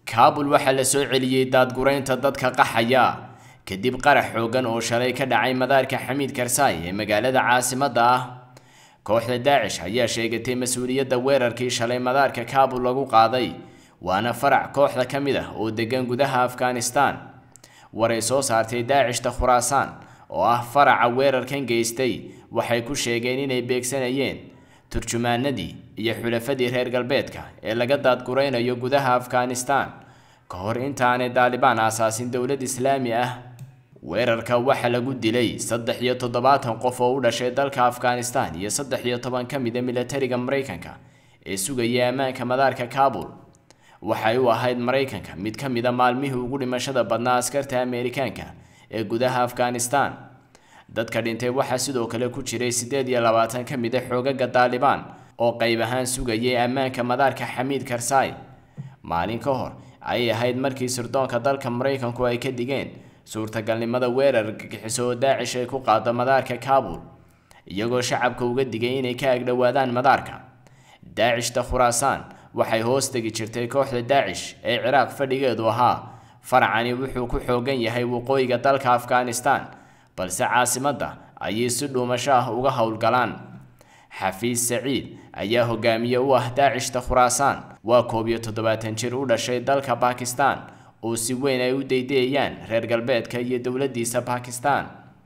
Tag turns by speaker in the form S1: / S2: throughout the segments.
S1: kaabul waxaa la soo celiyey daadguraynta dadka qaxaya kadib qarax xoogan oo shalay ka dhacay madaarka xamiid karsaay ee magaalada caasimadda ah kooxda daacish ayaa sheegatay mas-uuliyadda weerarkii shalay madaarka kaabul lagu qaaday waana farac kooxda ka mid ah oo degan gudaha afghanistan waray soo saartay daacishta khuraasaan oo ah faraca weerarkan geystay waxay ku sheegeen inay beegsanayeen turjumaanadii iyo xulafadii reer galbeedka ee laga daadguraynayo gudaha afghanistan ka hor intaanay daalibaan aasaasin dowlad islaami ah weerarka waxaa lagu dilay saddex iyo toddobaatan qof oo u dhashay dalka afghanistan iyo saddex iyo toban ka mid a milatariga maraykanka ee sugayay ammaanka madaarka kaabul waxay u ahayd maraykanka mid ka mid a maalmihii ugu dhimashada badnaa askarta ameerikaanka ee gudaha afghanistan dadka dhintay waxaa sidoo kale ku jiray siddeed iyo labaatan ka mid a xoogaga daalibaan oo qayb ahaan sugayay ammaanka madaarka xamiid karsaay maalin ka hor ayay ahayd markii sirdoonka dalka maraykanku ay ka digeen suurtagalnimada weerar gagixiso oo daacish ay ku qaado madaarka kaabul iyagoo shacabka uga digay inay ka agdhowaadaan madaarka daacishta khuraasaan waxay hoos tegi jirtay kooxda daacish ee ciraaq fadhigeedu ahaa faracani wuxuu ku xoogan yahay waqooyiga dalka afghanistan balse caasimadda ayay si dhuumasho ah uga howlgalaan xafiis saciid ayaa hogaamiye u ah daacishta khuraasaan waa koob iyo toddobaatan jir u dhashay dalka bakistan oo si weyn ay u daydayayaan reer galbeedka iyo dowladdiisa bakistan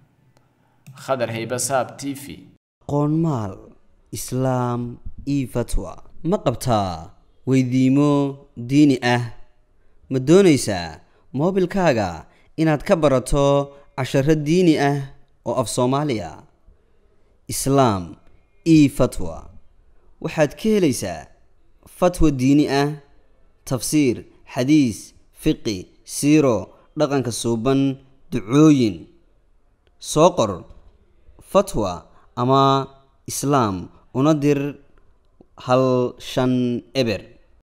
S1: khadar haybasaab t v
S2: qoonmaal islaam io fatwa ma qabtaa weydiimo diini ah ma doonaysaa moobilkaaga inaad ka barato casharo diini ah oo af soomaaliya islaam io fatwa waxaad ka helaysaa fatwa diini ah tafsiir xadiis fiqi siiro dhaqanka suuban ducooyin soo qor fatwa ama islaam una dir hal shan eber